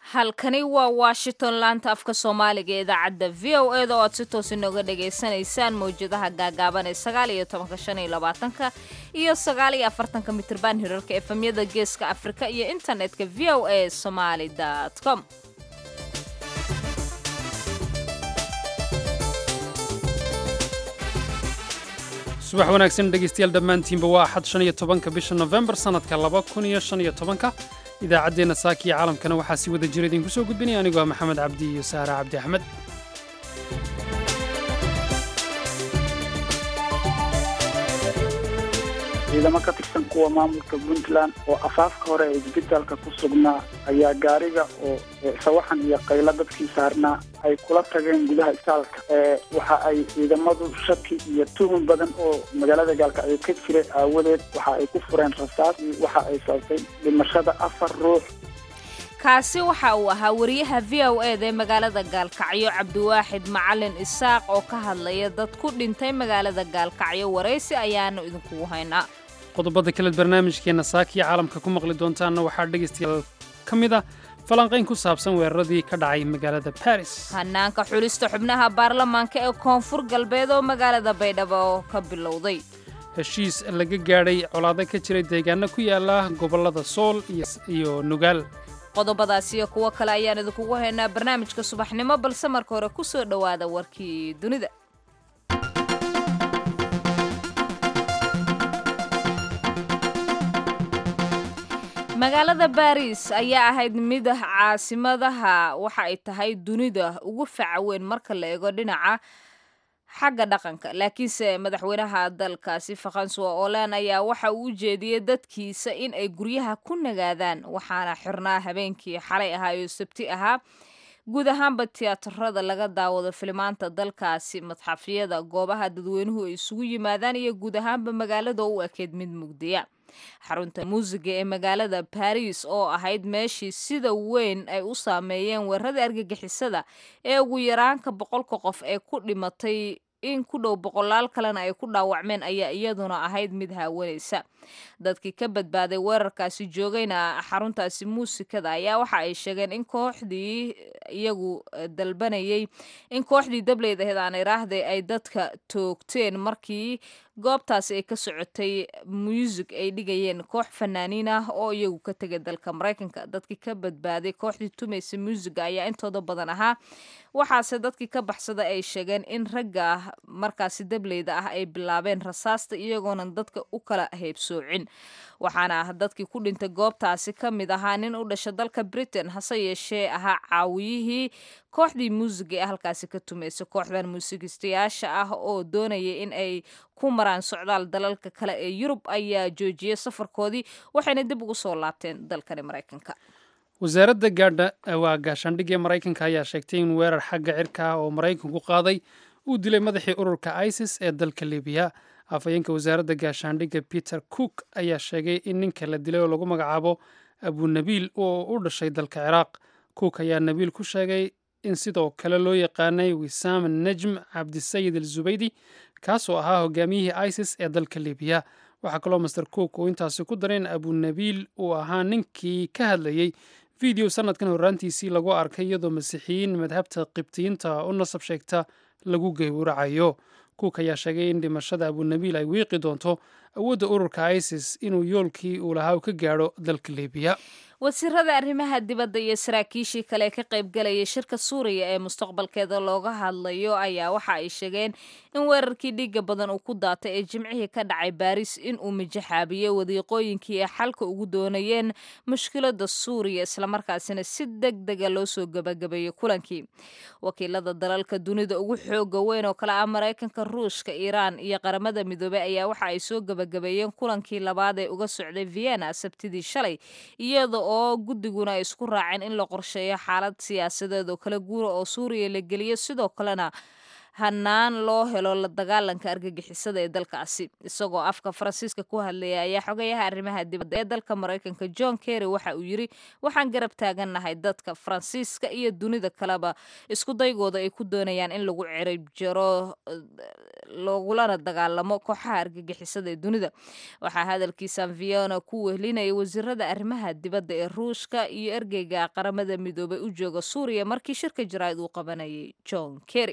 halkani waa washington laanta afka soomaaliga ee idaacadda v o e da oo aad si toos inooga dhagaysanaysaan mawjadaha gaagaaban ee sagaal iyo tobanka shan iyo labaatanka iyo sagaal iyo afartanka mitirban hirarka efemyada geeska afrika iyo internetka v o a somaly com subax wanaagsan dhegaystayaal dhammaantiinba waa axad shan iyo tobanka bisha nofembar sannadka laba kun iyo shan iyo tobanka idaacaddeenna saaka iyo caalamkana waxaa si wada jira idinku soo gudbinaya anigoo maxamed cabdi iyo saara cabdi axmed ciidamo ka tirsan kuwa maamulka puntland oo afaafka hore ee isbitaalka ku sugnaa ayaa gaariga oo sawaxan iyo qaylo dadkii saarnaa ay kula tageen gudaha isbitaalka waxa ay ciidamadu shaki iyo tuhun badan oo magaalada gaalkacyo ka jira aawadeed waxa ay ku fureen rasaas waxa ay sababtay dhimashada afar ruux kaasi waxa uu ahaa wariyaha v o e da ee magaalada gaalkacyo cabdiwaaxid macalin isaaq oo ka hadlaya dad ku dhintay magaalada gaalkacyo waraysi ayaanu idinkugu haynaa qodobada kaleed barnaamijkeenna saakiya caalamka ku maqli doontaanna waxaa dhegaystayaal ka mid ah falanqayn ku saabsan weeraradii ka dhacay magaalada baris hanaanka xulista xubnaha baarlamaanka ee koonfur galbeed oo magaalada baydhabo ka bilowday heshiis laga gaadhay colaado ka jiray deegaano ku yaala gobollada sool iyo nugaal qodobadaas iyo kuwo kale ayaan idinkugu haynaa barnaamijka subaxnimo balse marka hore ku soo dhowaada warkii dunida magaalada baris ayaa ahayd mid caasimadaha waxa ay tahay dunida ugu faca weyn marka la eego dhinaca xagga dhaqanka laakiinse madaxweynaha dalkaasi faransuwa olan ayaa waxa uu u jeediyey dadkiisa in ay guryaha ku nagaadaan waxaana xirnaa habeenkii xalay ahaa oo sabti ahaa guud ahaanba tiyaatarada laga daawado filimaanta dalkaasi madxafyada goobaha dadweynuhu ay isugu yimaadaan iyo guud ahaanba magaalada oo u ekeyd mid mugdiya xarunta muusiga ee magaalada baris oo ahayd meeshii sida weyn ay u saameeyeen weerarada argagixisada ee ugu yaraanka boqolka qof ee ku dhimatay in ku dhow boqolaal kalena ay ku dhaawacmeen ayaa iyaduna ahayd mid haawanaysa dadkii ka badbaaday weerarkaasi joogayna xaruntaasi muusikada ayaa waxa ay sheegeen in kooxdii iyagu dalbanayay in kooxdii dableyd ahayd aan iraahday ay dadka toogteen markii goobtaasi ay ka socotay muusig ay dhigayeen koox fanaaniin ah oo iyagu ka tegay dalka maraykanka dadkii ka badbaaday kooxdii tumaysa muusiga ayaa intooda badan ahaa waxaase dadkii ka baxsada ay sheegeen in ragga markaasi dableyda ah ay bilaabeen rasaasta iyagoona dadka u kala heybsoocin waxaana dadkii ku dhintay goobtaasi ka mid ahaa nin u dhasha dalka britain hase yeeshee ahaa caawiyihii kooxdii muusiga ee halkaasi ka tumaysa kooxdan muusigistayaasha ah oo doonaya in ay ku maraan socdaal dalalka kale ee yurub ayaa joojiyay safarkoodii waxayna dib ugu soo laabteen dalkani maraykanka wasaaradda gaadha waa gaashaandhigga maraykanka ayaa sheegtay in weerar xagga cirka ah oo maraykanku qaaday uu dilay madaxii ururka isis ee dalka libiya afhayeenka wasaaradda gaashaandhigga peter cook ayaa sheegay in ninka la dilay oo lagu magacaabo abunabiil oo u dhashay dalka ciraaq cook ayaa nabiil ku sheegay in sidoo kale loo yaqaanay wisaam najm cabdisayid al zubaydi kaasoo ahaa hogaamiyihii isis ee dalka libiya waxaa kaloo master cook uu intaasi ku daray in abunabiil uu ahaa ninkii ka hadlayey video sanadkan horraantiisii lagu arkay iyadoo masiixiyiin madhabta qibtiyiinta u nasab sheegta lagu gowracayo cook ayaa sheegay in dhimashada abunabiil ay wiiqi doonto awoodda ururka isis inuu yoolkii uu lahaa u ka gaadho dalka libiya wasiirada arrimaha dibadda iyo saraakiishii kale ee ka qaybgalayay shirka suuriya ee mustaqbalkeeda looga hadlayo ayaa waxa ay sheegeen in weerarkii dhiiga badan uu ku daatay ee jimcihii ka dhacay baris in uu mijaxaabiyey wadiiqooyinkii ay xalka ugu doonayeen mushkilada suuriya islamarkaasina si deg dega loo soo gabagabeeyey kulankii wakiilada dalalka dunida ugu xooga weyn oo kale ah maraykanka ruushka iiraan iyo qaramada midoobey ayaa waxa ay soo gabagabeeyeen kulankii labaad ee uga socday vienna sabtidii shalay iyada oo guddiguna ay isku raaceen in la qorsheeyo xaalad siyaasadeed oo kala guura oo suuriya la geliyo sidoo kalena hanaan loo helo la dagaalanka argagixisada ee dalkaasi isagoo afka faransiiska ku hadlaya ayaa xogayaha arrimaha dibadda ee dalka maraykanka john kerry waxa uu yiri waxaan garab taagannahay dadka faransiiska iyo dunida kaleba isku daygooda ay ku doonayaan in lagu cirib jaro loogulana dagaalamo kooxaha argagixisada ee dunida waxaa hadalkiisan viona ku wehlinaya wasiirada arrimaha dibadda ee ruushka iyo ergeyga qaramada midoobay u jooga suuriya markii shirka jaraa'id uu qabanayay john kerry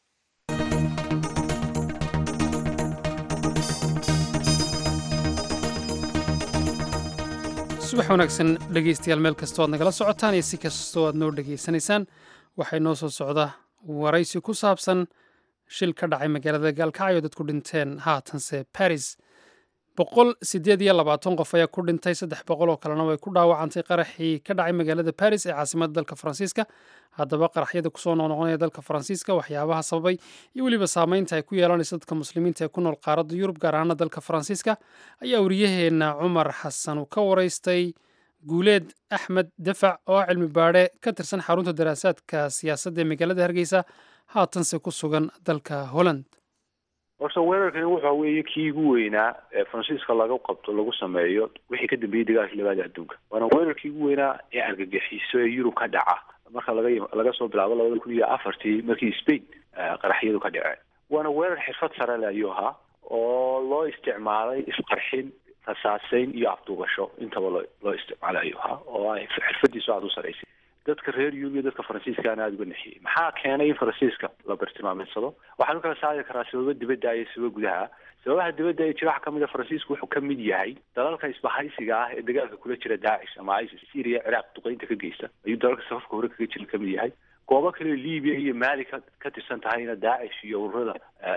subax wanaagsan dhegeystayaal meel kastoo aad nagala socotaan iyo si kastoo aad noo dhegaysanaysaan waxay noo soo socda waraysi ku saabsan shil ka dhacay magaalada gaalkacyo dadku dhinteen haatanse baris boqol sideed iyo labaatan qof ayaa ku dhintay saddex boqol oo kalena way ku dhaawacantay qaraxii ka dhacay magaalada baris ee caasimada dalka faransiiska haddaba qaraxyada kusoo noqnoqonaya dalka faransiiska waxyaabaha sababay iyo weliba saameynta ay ku yeelanayso dadka muslimiinta ee ku nool qaaradda yurub gaar ahaana dalka faransiiska ayaa wariyaheenna cumar xasan uu ka waraystay guuleed axmed dafac oo ah cilmi baadhe ka tirsan xarunta daraasaadka siyaasadda ee magaalada hargeysa haatanse ku sugan dalka holland horta weerarkani waxa weeye kii ugu weynaa ee faransiiska laga qabto lagu sameeyo wixii ka dambeeyey dagaalkii labaada adduunka waana weerarkii ugu weynaa ee argagixiso ee yurub ka dhaca marka laga laga soo bilaabo labada kun iyo afartii markii spain qaraxyadu ka dhaceen waana weerar xirfad sare le ayuu ahaa oo loo isticmaalay isqarxin rasaaseyn iyo afduubasho intaba loo loo isticmaalay ayuu ahaa oo ay xirfadiisu aada u saraysay dadka reer yurub iyo dadka faransiiskaana aada uga nexiyey maxaa keenay in faransiiska la bartilmaameedsado waxaanu kala saari karaa sababo dibadda iyo sababo gudaha sababaha dibadda ee jira waxaa kamid a faransiisku wuxuu ka mid yahay dalalka isbahaysiga ah ee dagaalka kula jira daacish ama isis syria ciraaq duqeynta ka geysta ayuu dalalka safafka hore kaga jira kamid yahay goobo kale libiya iyo mali ka ka tirsan tahayna daacish iyo ururada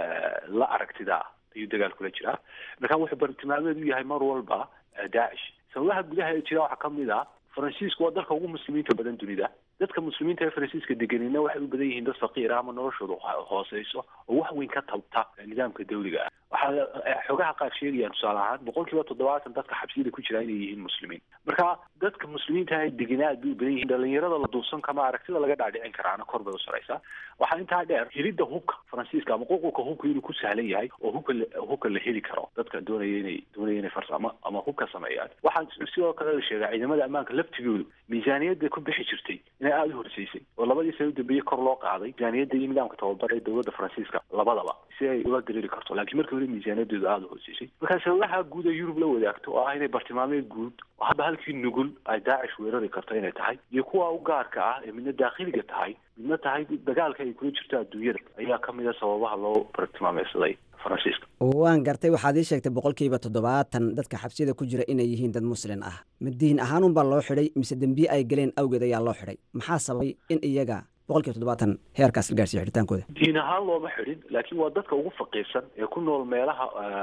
la aragtida ah ayuu dagaal kula jiraa marka wuxuu bartilmaameed u yahay mar walba daacish sababaha gudaha ee jira waxaa kamid a faransiisku waa dalka ugu muslimiinta badan dunida dadka muslimiinta ee faransiiska deganina waxay u badan yihiin dad faqiir ah ama noloshooda hooseyso oo wax weyn ka tabta nidaamka dawliga ah waxaa xogaha qaar sheegayaan tusaale ahaan boqol kiiba toddobaatan dadka xabsiyada ku jira inay yihiin muslimiin marka dadka muslimiinta ee degana aad bay u badan yihiin dhalinyarada la duubsan kama aragtida laga dhaadhicin karaana kor bay u saraysaa waxaa intaa dheer helidda hubka faransiiska ama ququlka hubka inuu ku sahlan yahay oo hubka hubka la heli karo dadka doonaya inay doonaya inay farsamo ama hubka sameeyaan waxaa sidoo kale la sheegaa ciidamada ammaanka laftigoodu miisaaniyadda ku bixi jirtay inay aada u horseysay oo labadii sano dambeeye kor loo qaaday miisaaniyadda iyo nidaamka tababar ee dowladda faransiiska labadaba si ay ula diriiri karto laakiin markii hore miisaaniyadooda aada u horseysay markaa sababaha guud ee yurub la wadaagto oo ah inay bartilmaameed guud oo hadda halkii nugul ay daacish weerari karto inay tahay iyo kuwa u gaarka ah ee midna daakhiliga tahay midna tahay dagaalka ay kula jirto adduunyada ayaa kamid a sababaha loo bartilmaameysaday faransiiska waan gartay waxaad ii sheegtay boqolkiiba toddobaatan dadka xabsiyada ku jira inay yihiin dad muslin ah ma diin ahaan unbaa loo xidhay mise dembiye ay galeen awgeed ayaa loo xidhay maxaa sababay in iyaga boqolkiiba toddobaatan heerkaas la gaarsiiyo xidhitaankooda diin ahaan looma xidhin laakiin waa dadka ugu faqiirsan ee ku nool meelaha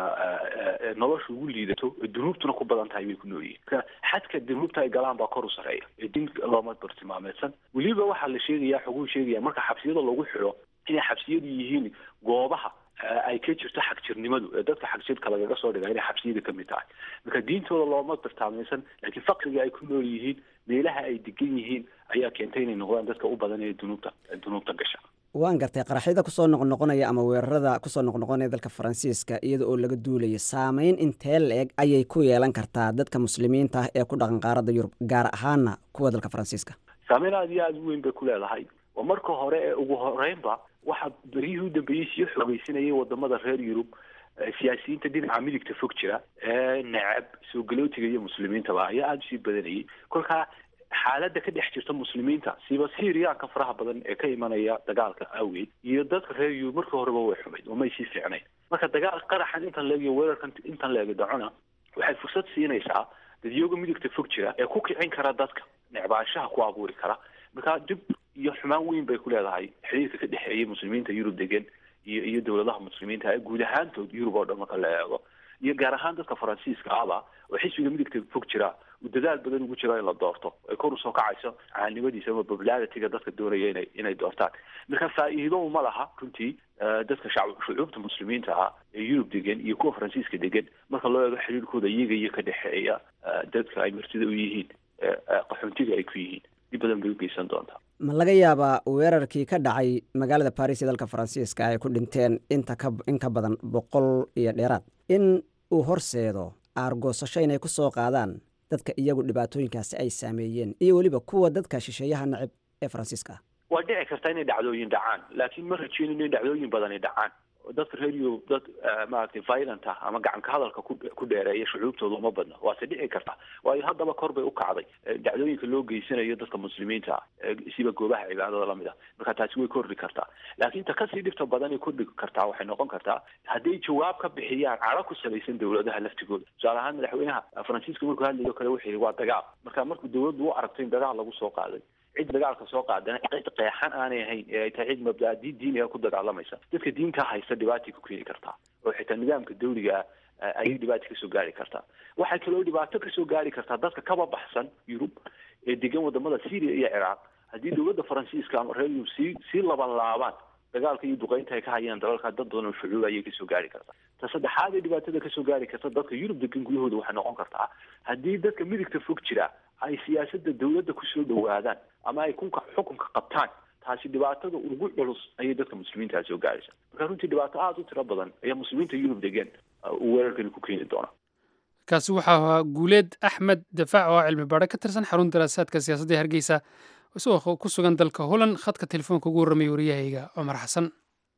nolosha ugu liidato ee dunuubtuna ku badan tahay bay ku nool yihiin marka xadka dunuubta ay galaan baa kor u sareeya ee diin looma bartilmaameedsan weliba waxaa la sheegaya xoguu sheegaya marka xabsiyada lagu xidho inay xabsiyadu yihiin goobaha ay ka jirto xagjirnimadu ee dadka xagjirka lagaga soo dhiga inay xabsiyada ka mid tahay marka diintooda looma bartaamaysan laakiin faqriga ay ku nool yihiin meelaha ay degan yihiin ayaa keentay inay noqdaan dadka u badan ee dunuubta dunuubta gasha waan gartay qaraxyada kusoo noqnoqonaya ama weerarada kusoo noqnoqonaya dalka faransiiska iyada oo laga duulayo saameyn intee la-eg ayay ku yeelan kartaa dadka muslimiinta ah ee ku dhaqan qaaradda yurub gaar ahaana kuwa dalka faransiiska saameyn aada iyo aada u weyn bay ku leedahay oo marka hore ee ugu horeynba waxaa beryihii u dambeeyey sii xoogeysanayay wadamada reer yurub siyaasiyiinta dhinaca midigta fog jira ee necab soo galootiga iyo muslimiintaba ayaa aada usii badanayay kolkaa xaaladda ka dhex jirta muslimiinta siiba syriyaanka faraha badan ee ka imanaya dagaalka awgeed iyo dadka reer yurub markii horeba way xumayd oo may sii fiicnayn marka dagaal qaraxan intan leeg iyo weerarkan intan leegi dhacona waxay fursad siinaysaa dadyoga midigta fog jira ee ku kicin kara dadka necbaanshaha ku abuuri kara marka dib iyo xumaan weyn bay ku leedahay xiriirka ka dhexeeya muslimiinta yurub degan iyo iyo dowladaha muslimiinta ee guud ahaantood yurub oo dhan marka la eego iyo gaar ahaan dadka faransiiska ahba oo xisbiga midigta fog jira uu dadaal badan ugu jiro in la doorto ay kor usoo kacayso caanimadiisa ama popularitiga dadka doonaya inay inay doortaan marka faa-iido uma laha runtii dadka shacb shucuubta muslimiinta ah ee yurub degan iyo kuwa faransiiska degan marka loo eego xiriirkooda iyaga iyo ka dhexeeya dadka ay martida u yihiin qaxoontiga ay ku yihiin dib badan bay u geysan doontaa ma laga yaabaa weerarkii ka dhacay magaalada baris ee dalka faransiiska ay ku dhinteen inta ka in ka badan boqol iyo dheeraad in uu horseedo aargoosasho inay ku soo qaadaan dadka iyagu dhibaatooyinkaasi ay saameeyeen iyo weliba kuwa dadka shisheeyaha nacib ee faransiiska ah waa dhici karta inay dhacdooyin dhacaan laakiin ma rajeynin in dhacdooyin badani dhacaan dadka reer yurub dad maaragtay violent ah ama gacanka hadalka ku ku dheereeya shucuubtooda uma badna waase dhici karta waayo haddaba kor bay u kacday dhacdooyinka loo geysanayo dadka muslimiinta ah siba goobaha cibaadada lamid ah marka taasi way kordhi kartaa laakiin ta kasii dhibta badanay kordhi kartaa waxay noqon kartaa hadday jawaab ka bixiyaan cadho ku salaysan dawladaha laftigooda tusaale ahaan madaxweynaha faransiiska markuu hadlayo kale wuxuu yihi waa dagaal marka markuu dawladdu u aragto in dagaal lagu soo qaaday cid dagaalka soo qaadana cid qeexan aanay ahayn ee ay tahay cid mabdaadi diiniga ku dagaalamaysa dadka diinta haysta dhibaatay ku keeni kartaa oo xitaa nidaamka dawliga ah ayay dhibaata kasoo gaari kartaa waxay kaloo dhibaato kasoo gaari kartaa dadka kaba baxsan yurub ee degan wadamada syria iyo ciraaq haddii dowladda faransiiska ama reer yurub sii sii laban laabaan dagaalka iyo duqeynta ay ka hayaan dalalka dad badan oo shucuub ayay kasoo gaari kartaa ta saddexaad ee dhibaatada kasoo gaari karta dadka yurub degan gudahooda waxay noqon kartaa haddii dadka midigta fog jira ay siyaasada dawladda kusoo dhawaadaan ama ay kunka xukunka qabtaan taasi dhibaatada ugu culus ayay dadka muslimiintaa soo gaaraysa marka runtii dhibaato aada u tiro badan ayaa muslimiinta yurub degan uu weerarkani ku keeni doona kaasi waxaa ahaa guuleed axmed dafaac oo cilmi baadho ka tirsan xarun daraasaadka siyaasadda hargeysa isagoo ku sugan dalka holland khadka telefoonka ugu warramay waryahayga cumar xasan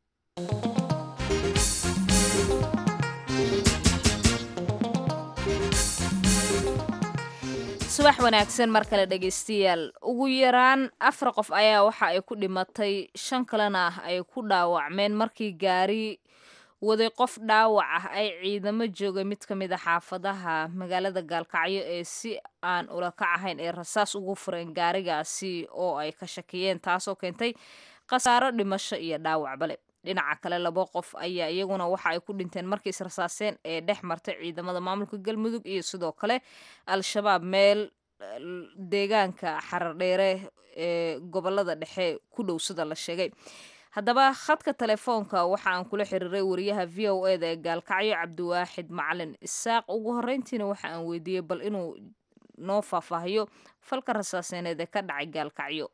subax wanaagsan mar kale dhegaystayaal ugu yaraan afar qof ayaa waxa ay ku dhimatay shan kalena ay ku dhaawacmeen markii gaari waday qof dhaawac ah ay ciidamo joogay mid ka mid a xaafadaha magaalada gaalkacyo ee si aan ula kac ahayn ee rasaas ugu fureen gaarigaasi oo ay ka shakiyeen taasoo keentay khasaaro dhimasho iyo dhaawacbale dhinaca kale labo qof ayaa iyaguna waxa ay ku dhinteen markii israsaaseen ee dhex martay ciidamada maamulka galmudug iyo sidoo kale al-shabaab meel deegaanka xarardheere ee gobolada dhexe ku dhow sida la sheegay haddaba khadka telefoonka waxa aan kula xiriiray wariyaha v o e da ee gaalkacyo cabdiwaaxid macalin isaaq ugu horreyntiina waxa aan weydiiyey bal inuu noo faahfaahiyo falka rasaaseeneed ee ka dhacay gaalkacyo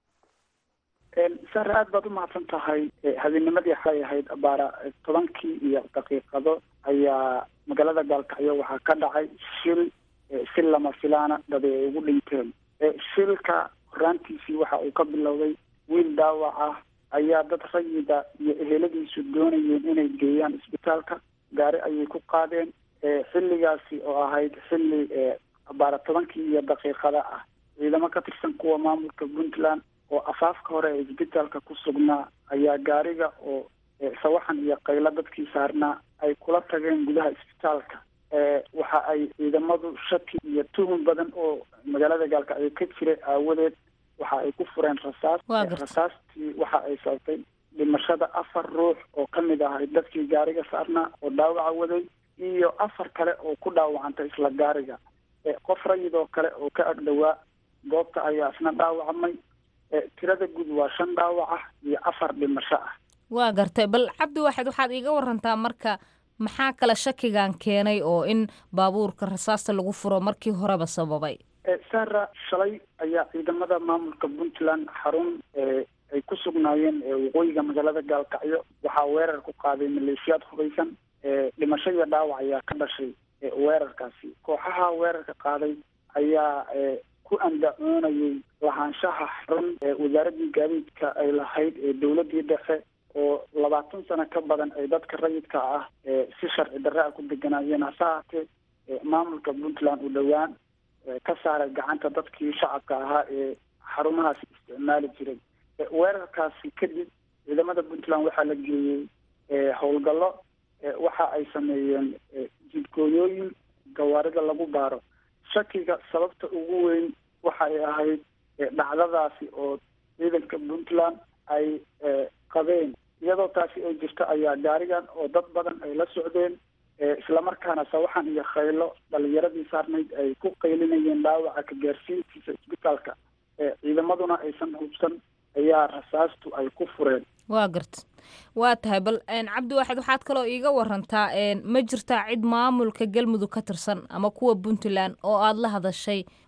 sare aad baad umahadsan tahay habeennimadii waxay ahayd abaara tobankii iyo daqiiqado ayaa magaalada gaalkacyo waxaa ka dhacay shil si lama filaana dad ay ugu dhinteen shilka horaantiisii waxa uu ka bilowday wiil dhaawac ah ayaa dad rayida iyo eheladiisu doonayeen inay geeyaan isbitaalka gaari ayay ku qaadeen xilligaasi oo ahayd xilli abaara tobankii iyo daqiiqada ah ciidamo ka tirsan kuwa maamulka puntland oo afaafka hore ee isbitaalka ku sugnaa ayaa gaariga oo sawaxan iyo qaylo dadkii saarnaa ay kula tageen gudaha isbitaalka waxa ay ciidamadu shaki iyo tuhun badan oo magaalada gaalkacyo ka jira aawadeed waxa ay ku fureen rasaas rasaastii waxa ay sababtay dhimashada afar ruux oo ka mid ahay dadkii gaariga saarnaa oo dhaawaca waday iyo afar kale oo ku dhaawacantay isla gaariga qof rayidoo kale oo ka agdhowaa goobta ayaa isna dhaawacmay tirada guud waa shan dhaawac ah iyo afar dhimasho ah waa gartay bal cabdi waaxid waxaad iiga warantaa marka maxaa kale shakigan keenay oo in baabuurka rasaasta lagu furo markii horeba sababay sara shalay ayaa ciidamada maamulka puntland xarun ay ku sugnaayeen waqooyiga magaalada gaalkacyo waxaa weerar ku qaaday maleeshiyaad hubaysan dhimasho iyo dhaawac ayaa ka dhashay weerarkaasi kooxaha weerarka qaaday ayaa ku andacoonayay lahaanshaha xarun wasaaradii gaadiidka ay lahayd ee dowladii dhexe oo labaatan sano ka badan ay dadka rayidka ah si sharci darre a ku deganaayeen hase haatee maamulka puntland u dhowaan ka saaray gacanta dadkii shacabka ahaa ee xarumahaasi isticmaali jiray weerarkaasi kadib ciidamada puntland waxaa la geeyey howlgallo waxa ay sameeyeen jidgooyooyin gawaarida lagu baaro shakiga sababta ugu weyn waxay ahayd dhacdadaasi oo ciidanka puntland ay qabeen iyadoo taasi ay jirto ayaa gaarigan oo dad badan ay la socdeen islamarkaana sawaxan iyo khaylo dhalinyaradii saarnayd ay ku qaylinayeen dhaawaca ka gaarsiintiisa isbitaalka ciidamaduna aysan hubsan ayaa rasaastu ay ku fureen waa garta waa tahay bal cabdi waaxid waxaad kaloo iiga warantaa ma jirtaa cid maamulka galmudug ka tirsan ama kuwa puntland oo aada la hadashay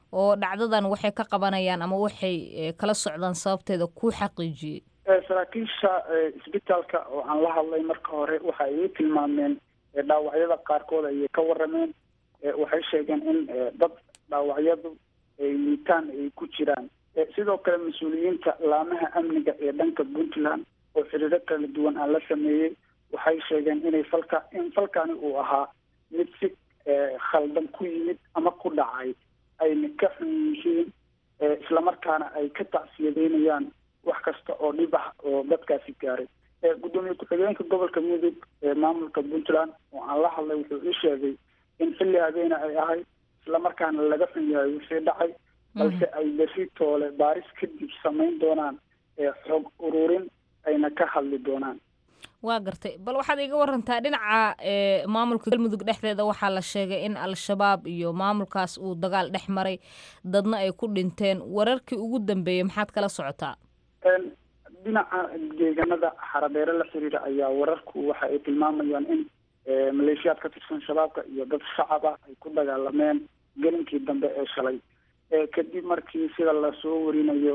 oo dhacdadan waxay ka qabanayaan ama waxay kala socdaan sababteeda ku xaqiijiyey saraakiisha isbitaalka oo aan la hadlay marka hore waxa ay ii tilmaameen dhaawacyada qaarkood ayay ka warameen waxay sheegeen in dad dhaawacyadu ay liitaan ay ku jiraan sidoo kale mas-uuliyiinta laamaha amniga ee dhanka puntland oo xiriiro kala duwan aan la sameeyey waxay sheegeen inay falka in falkani uu ahaa mid si khaldan ku yimid ama ku dhacay ayna ka xun yihiin islamarkaana ay ka tacsiyadeynayaan wax kasta oo dhib ah oo dadkaasi gaaray gudoomiye ku-xigeenka gobolka mudug ee maamulka puntland oo aan la hadlay wuxuu ii sheegay in xilli habeena ay ahay islamarkaana laga xun yahay wixii dhacay balse ay berri toole baaris kadib samayn doonaan xoog ururin ayna ka hadli doonaan waa gartay bal waxaad iga warantaa dhinaca maamulka galmudug dhexdeeda waxaa la sheegay in al-shabaab iyo maamulkaas uu dagaal dhex maray dadna ay ku dhinteen wararkii ugu dambeeyey maxaad kala socotaa dhinaca deegaanada xarabeere la xiriira ayaa wararku waxa ay tilmaamayaan in maleeshiyaad ka tirsan shabaabka iyo dad shacaba ay ku dagaalameen gelinkii dambe ee shalay kadib markii sida lasoo warinayo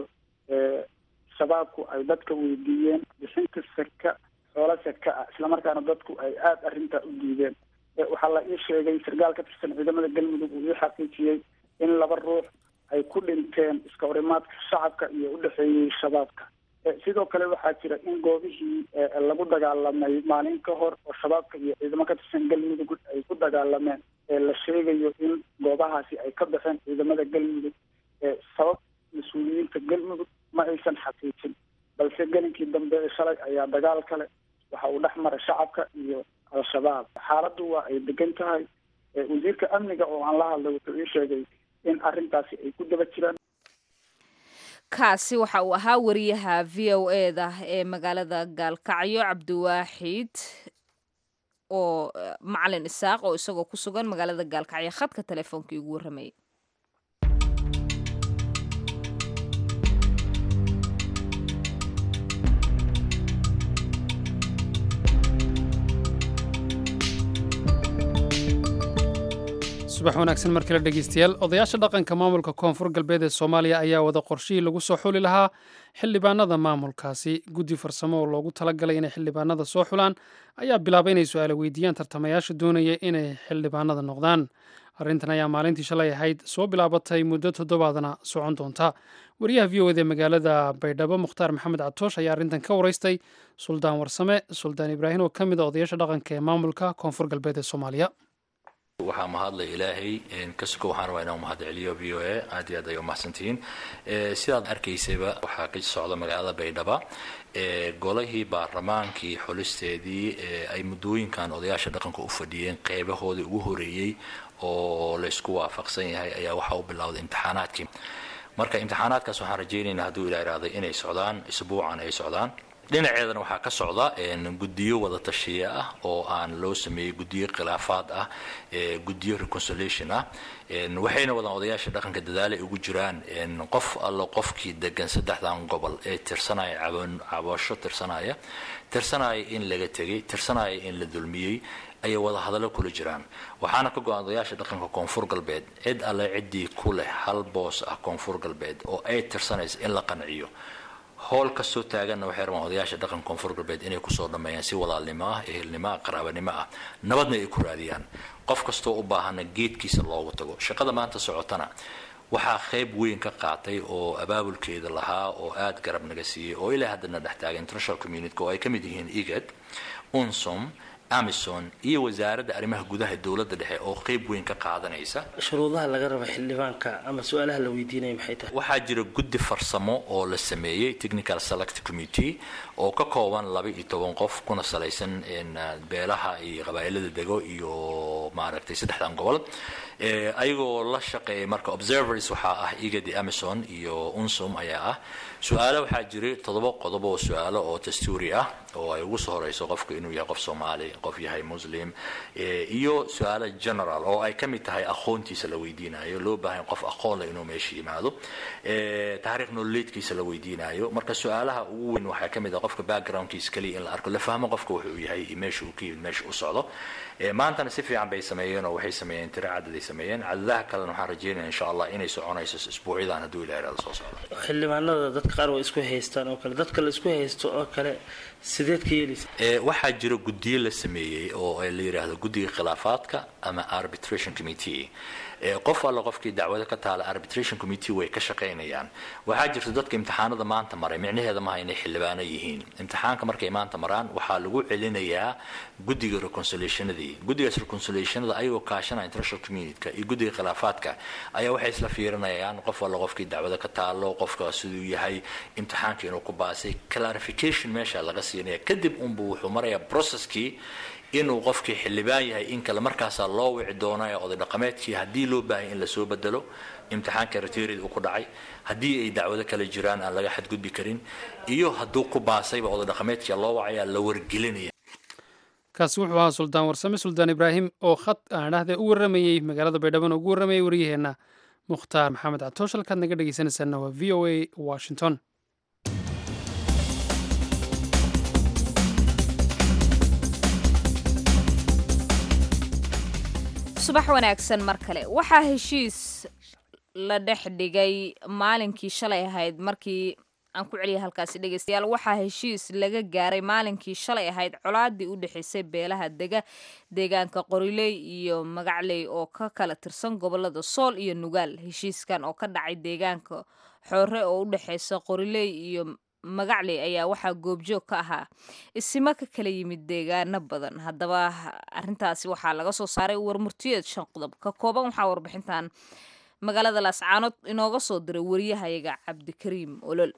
shabaabku ay dadka weydiiyeen bixinta saka xoolo saka ah islamarkaana dadku ay aada arrintaa u diideen waxaa la ii sheegay sarkaal ka tirsan ciidamada galmudug uu ii xaqiijiyey in laba ruux ay ku dhinteen iska horimaadka shacabka iyo udhexeeyey shabaabka sidoo kale waxaa jira in goobihii lagu dagaalamay maalin ka hor oo shabaabka iyo ciidamo ka tirsan galmudug ay ku dagaalameen la sheegayo in goobahaasi ay ka baxeen ciidamada galmudug sabab mas-uuliyiinta galmudug ma aysan xaqiijin balse gelinkii dambe ee shalay ayaa dagaal kale waxa uu dhex maray shacabka iyo al-shabaab xaaladdu waa ay degan tahay wasiirka amniga oo aan la hadlay wuxuu ii sheegay in arrintaasi ay ku daba jiraan kaasi waxa uu ahaa wariyaha v o e da ee magaalada gaalkacyo cabdiwaaxid oo macalin isaaq oo isagoo ku sugan magaalada gaalkacyo khadka telefoonkai ugu warramayay subax wanaagsan mar kale dhegeystayaal odayaasha dhaqanka maamulka koonfur galbeed ee soomaaliya ayaa wada qorshihii lagu soo xuli lahaa xildhibaanada maamulkaasi guddi farsamo oo loogu talagalay inay xildhibaanada soo xulaan ayaa bilaabay inay su-aalo weydiiyaan tartamayaasha doonaya inay xildhibaanada noqdaan arrintan ayaa maalintii shalay ahayd soo bilaabatay muddo toddobaadna socon doonta wariyaha v o ed ee magaalada baydhabo mukhtaar maxamed catoosh ayaa arrintan ka waraystay suldaan warsame suldaan ibraahim oo ka mid a odayaasha dhaqanka ee maamulka koonfur galbeed ee soomaaliya waxaa mahadlay ilaahay kasuko waxaan rabaa inaan mahad celiyo v o a aad iyo aad ay umahadsantihiin sidaad arkaysayba waxaa ka socda magaalada baydhaba golihii baarlamaankii xulisteedii ay muddooyinkan odayaasha dhaqanka u fadhiyeen qeybahoodii ugu horeeyey oo laysku waafaqsan yahay ayaa waxaa u bilowday imtixaanaadkii marka imtixaanaadkaas waxaan rajaynaynaa hadduu ilaa iraaday inay socdaan isbuucan ay socdaan dhinaceedana waxaa ka socda guddiyo wada tashiya ah oo aan loo sameeyey guddiyo khilaafaad ah guddiyo reconciliation ah waxayna wadaan odayaasha dhaqanka dadaal ay ugu jiraan qof allo qofkii degan saddexdan gobol ee tirsanaya cabasho tirsanaya tirsanaya in laga tegay tirsanaya in la dulmiyey ayay wada hadallo kula jiraan waxaana ka go-an odayaasha dhaqanka koonfur galbeed cid alle ciddii ku leh hal boos ah koonfur galbeed oo ay tirsanaysa in la qanciyo howl kastoo taaganna waxay rabaan odayaasha dhaqanka koonfur galbeed inay kusoo dhammeeyaan si walaalnimo ah ehelnimo ah qaraabanimo ah nabadna ay ku raadiyaan qof kastoo u baahana geedkiisa loogu tago shaqada maanta socotana waxaa qayb weyn ka qaatay oo abaabulkeeda lahaa oo aada garab naga siiyey oo ilaa haddana dhex taaga international community oo ay ka mid yihiin igad unsom amison iyo wasaaradda arrimaha gudaha dowladda dhexe oo qeyb weyn ka qaadanaysa shuruudaha laga raba xildhibaanka ama su-aalaha la weydiinaya maxay tahay waxaa jira guddi farsamo oo la sameeyey technical select committee oo ka kooban laba iyo toban qof kuna salaysan beelaha iyo qabaa'ilada dego iyo maaragtay saddexdan gobol ayagoo la shaqeeyay marka observers waxaa ah igadi amison iyo unsum ayaa ah su-aalo waxaa jiray toddoba qodob oo su-aalo oo dastuuri ah oo ay ugu soo horeyso qofka inuu yahay qof soomaali qof yahay muslim iyo su-aalo general oo ay ka mid tahay aqoontiisa la weydiinayo loo baahan qof aqoon leh inuu meesha yimaado taariikh nololeedkiisa la weydiinayo marka su-aalaha ugu weyn waxaa ka mid ah qofka backgroundkiisa kaliya in la arko la fahmo qofka wuxuu yahay iyo meesha uu ka yimid meesha u socdo maantana si fiican bay sameeyeen oo waxay sameeyeen tiro cadad ay sameeyeen cadadaha kalena waxaan rajeynaya insha allah inay soconayso isbuucyadan hadduu ilaha irada soo socda xildhibaanada dadka qaar waa isku haystaan oo kale dadka la isku haysto oo kale sideed ka yeelaysa waxaa jira guddiyo la sameeyey oo la yidhaahdo guddiga khilaafaadka ama arbitration committee qof alla qofkii dacwado ka taala arbitration committee way ka shaqaynayaan waxaa jirta dadka imtixaanada maanta maray micnaheeda maaha inay xildhibaano yihiin imtixaanka markay maanta maraan waxaa lagu celinayaa guddiga reconciliationadii guddigaas reconciliationada ayagoo kaashanaya international communityka iyo guddiga khilaafaadka ayaa waxay isla fiirinayaan qof alla qofkii dacwado ka taalo qofka siduu yahay imtixaanka inuu ku baasay clarification meesha laga siinaya kadib unbu wuxuu marayaa processkii inuu qofkii xildhibaan yahay in kale markaasaa loo wici doonaya oday dhaqameedkii haddii loo baahaya in lasoo bedelo imtixaanka riterid uu ku dhacay haddii ay dacwado kale jiraan aan laga xadgudbi karin iyo hadduu ku baasayba oday dhaqameedkii loo wacaya la wargelinaya kaasi wuxuu ahaa suldaan warsame suldaan ibraahim oo khad aan dhahde u warramayey magaalada baydhaban oo ugu warramayay waryaheenna mukhtaar maxamed catoosh halkaad naga dhegeysanaysaana waa v o a washington subax wanaagsan mar kale waxaa heshiis la dhex dhigay maalinkii shalay ahayd markii aan ku celiya halkaasi dhegeystayaal waxaa heshiis laga gaaray maalinkii shalay ahayd colaadii u dhexeysay beelaha dega deegaanka qoriley iyo magacley oo ka kala tirsan gobolada sool iyo nugaal heshiiskan oo ka dhacay deegaanka xoore oo u dhexeysa qoriley iyo magacley ayaa waxaa goobjoog ka ahaa isimo ka kala yimid deegaano badan haddaba arintaasi waxaa laga soo saaray warmurtiyeed shan qodob ka kooban waxaa warbixintan magaalada laascaanood inooga soo diray wariyahayaga cabdikariim olol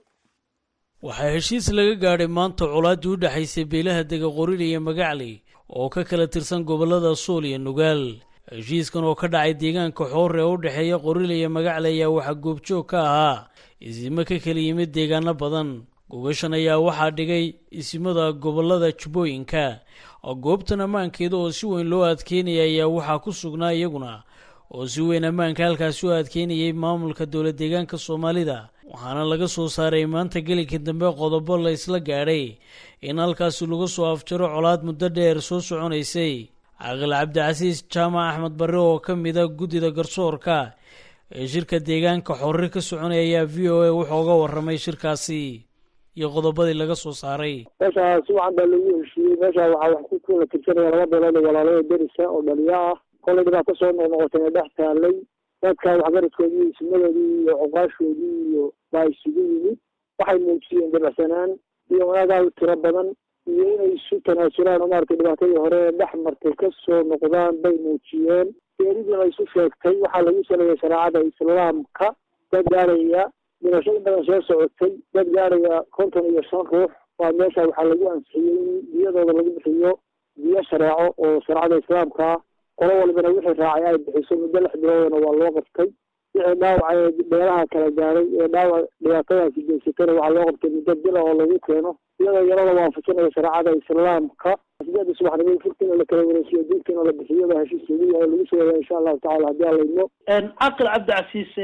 waxaa heshiis laga gaadhay maanta colaaddii u dhexaysay beelaha dega qorile iyo magacley oo ka kala tirsan gobollada suul iyo nugaal heshiiskan oo ka dhacay deegaanka xoore ee u dhexeeya qorile iyo magacley ayaa waxaa goobjoog ka ahaa isimo ka kala yimid deegaano badan gogashan ayaa waxaa dhigay isimada gobollada jubbooyinka oo goobtan ammaankeeda oo si weyn loo adkeynaya ayaa waxaa ku sugnaa iyaguna oo si weyn ammaanka halkaasi u adkeynayay maamulka dowla deegaanka soomaalida waxaana laga soo saaray maanta gelinka dambe qodobo la isla gaadhay in halkaasi lagu soo afjaro colaad muddo dheer soo soconaysay caqil cabdicasiis jaamac axmed barre oo ka mida guddida garsoorka ee shirka deegaanka xorre ka soconaya ayaa v o a wuxuu uga warramay shirkaasi iyo qodobadii laga soo saaray meesha si wacan baa lagu heshiiyey meesha waxaa wax ku kala tirsanaya laba beelood oo walaalada derisa oo dhaliyo ah kolay dhibaa kasoo noqnoqotay ee dhex taalay dadka waxgaradkoodii iyo ismadoodii iyo cuqaashoodii iyo baa isugu yimid waxay muujiyeen dabacsanaan iyo wanaagaal tiro badan iyo inay isu tanaasulaan oo maaragtay dhibaatadii hore ee dhex martay kasoo noqdaan bay muujiyeen geeridiina isu sheegtay waxaa lagu saleeyay shareecada islaamka dad gaaraya dhimasho in badan soo socotay dad gaaraya konton iyo shan ruux waa meesha waxaa lagu ansixiyey in diyadooda lagu bixiyo diyo shareeco oo shareecada islaamka ah qolo walbana wixii raacay ay bixiso muddo lix biloodana waa loo qabtay wixii dhaawaca ee beelaha kala gaaray ee dhaawac dhibaatadaasi geysatana waxaa loo qabtay muddo bila oo lagu keeno iyadoo yarada waafajinaya shareecada islaamka sideeda subaxnimo furtina la kala wareejiyo diintina la bixiyo baa heshiis lagu yahay lagu soo yahay insha allahu tacala haddii alla idmo caqil cabdicasiis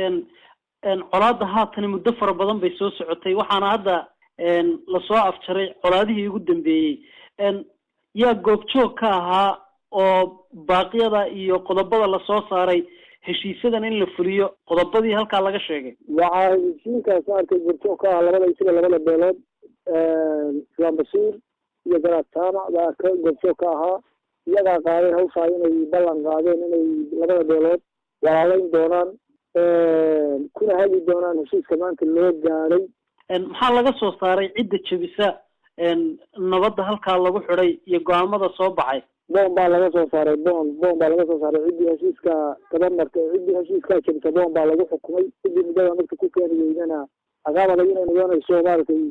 colaadda haatani muddo fara badan bay soo socotay waxaana hadda lasoo afjaray colaadihii ugu dambeeyey yaa goobjoog ka ahaa oo baaqyada iyo qodobada lasoo saaray heshiisyadan in la fuliyo qodobadii halkaa laga sheegay waxaa heshiinkaas maaragtay goobjoog ka ahaa labada isaga labada beelood islaam basiir iyo garaad jaamac baa ka goobjoog ka ahaa iyagaa qaaday hawshaa inay ballan qaadeen inay labada beelood walaaleyn doonaan kuna hagi doonaan heshiiska maanta loo gaadhay maxaa laga ssoo saaray cidda jebisa nabadda halkaa lagu xidhay iyo go-aamada soo baxay boon baa laga soo saaray boon boon baa laga soo saaray ciddii heshiiska kaba martay ciddii heshiiskaa jebisa boon baa lagu xukumay ciddii muddada marka ku keeni weydana caqaab adag inay noqonayso maaragtay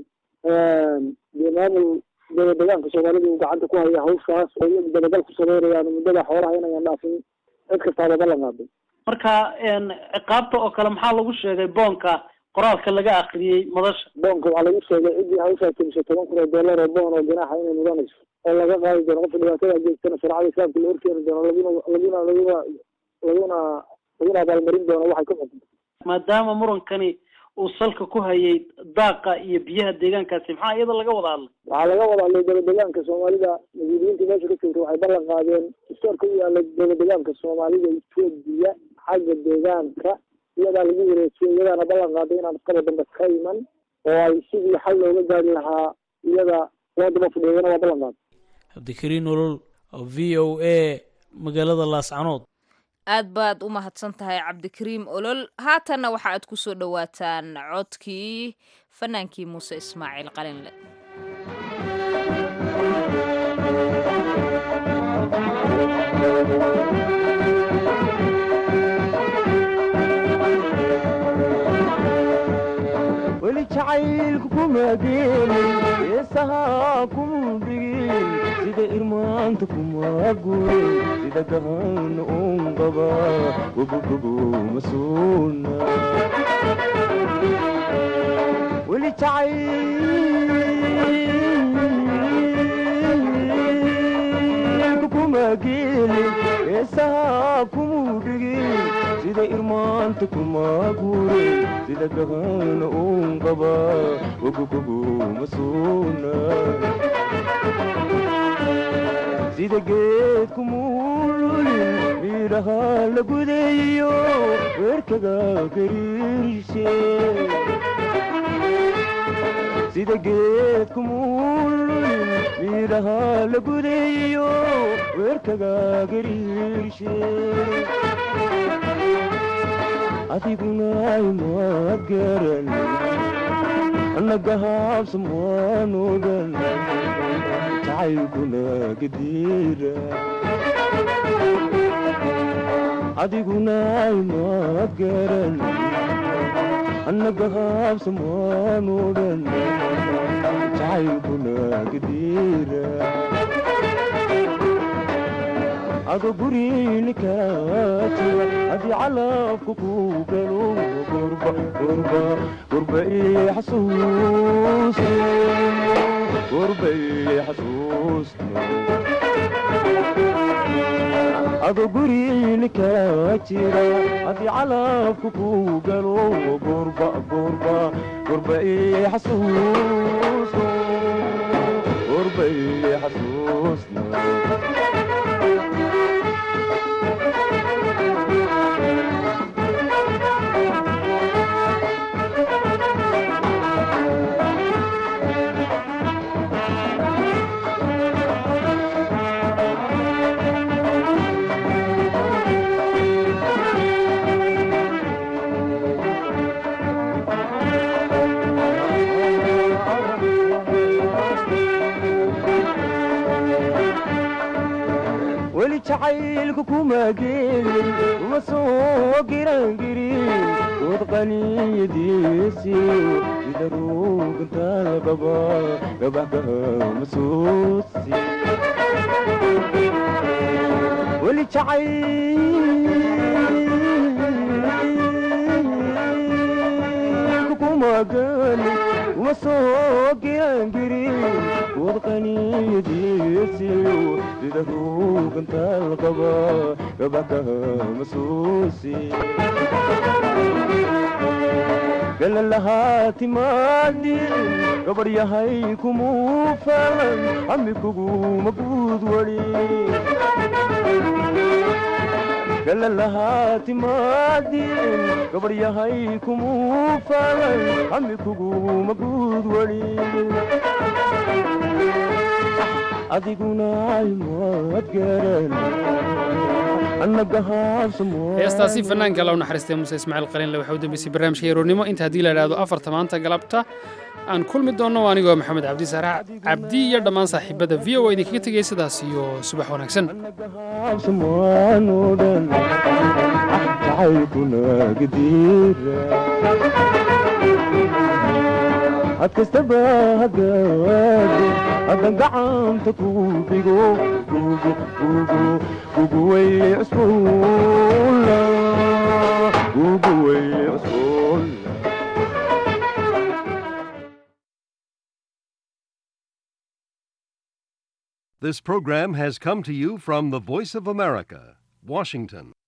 dee maamul daba deegaanka soomaalida uu gacanta ku haya hawshaas oo iyagu dabagal ku sameynayaan muddada xoolaha inayan dhaafin cid kastaaba ballan qaaday marka ciqaabta oo kale maxaa lagu sheegay boonka qoraalka laga akriyey madasha boonka waxaa lagu sheegay ciddii hawshaa jebisay toban kun oo dollar oo boon oo ganaaxa inay mudanayso oo laga qaadi doono qofka dhibaatada geystana shareecada islaamka la horkeeni doono laguna laguna laguna laguna laguna abaalmarin doono waxay ku xukunta maadaama murankani uu salka ku hayay daaqa iyo biyaha deegaankaasi maxaa iyada laga wada hadlay waxaa laga wada hadlay dowladegaanka soomaalida mas-uuliyiinta meesha ka joogta waxay ballan qaadeen istoorka u yaala dowladegaanka soomaalida etoobiya xagga deegaanka iyadaa lagu wareejiyay iyadaana ballan qaaday inaan iskaba dambe ka iman oo ay sidii xal looga gaari lahaa iyada loo daba fudheeyana waa ballan qaaday cabdikariin olol v o a magaalada laascanood aad baad u mahadsan tahay cabdikariim olol haatanna waxa aad ku soo dhowaataan codkii fanaankii muuse ismaaciil qalinle weli jacaylku kuma geelin heesahaa kuma dhigin sida irmaanta kuma gurin sida gahan un qaba gobogobo ma suuna weli jacaylku kuma geelin heesahaa kuma dhigin sida irmaanta kuma gurin sida gahan un qaba gogogobo ma suuna sida geed kumululin midhaha la gudayo weerkaga gariirshe sida geed kumululin midhaha la gudayo weerkaga gariirshe adiguna imaad garan annagahaabsan waan ogan jacaylkuna gadiira adiguna imaad garan annagahaabsan waan ogan jacaylkuna gadiira ado gurinika jira haddii calabka ku galo gurba gurba gurba ii xasuus gurba ii xasuus ado gurinika jira haddii calabka ku galo gurba gurba gurba ii xasuus gurba ii xasuus weli jacaylku kuma geelin uma soo girangirin dood qaniyadiisiyo sida ruugantaal qaba gabaxgaha masuusi weli jacaylku kuma geelin uma soo girangirin dood qaniyadiisiyo sida ruugantaal qaba gabaxgaha masuusi galalahaa timaadin gabar yahay kumuu falan hami kuguma guud wali galalahaa timaadin gabar yahay kumuu falan hami kuguma guud wali adiguna imaad garan heestaasi fanaanka la u naxariistay muuse ismaaciil qalinle waxaa u dambeysay barnaamijka yaroornimo inta haddii la idhaahdo afarta maanta galabta aan kulmi doonno anigoo maxamed cabdi saarax cabdi iyo dhammaan saaxiibada v o a idinkaga tegay sidaas iyo subax wanaagsan had kastaba hagaado haddan gacanta ku dhigo guguway cusbuula guguway cusbuula This program has come to you from the Voice of America, Washington.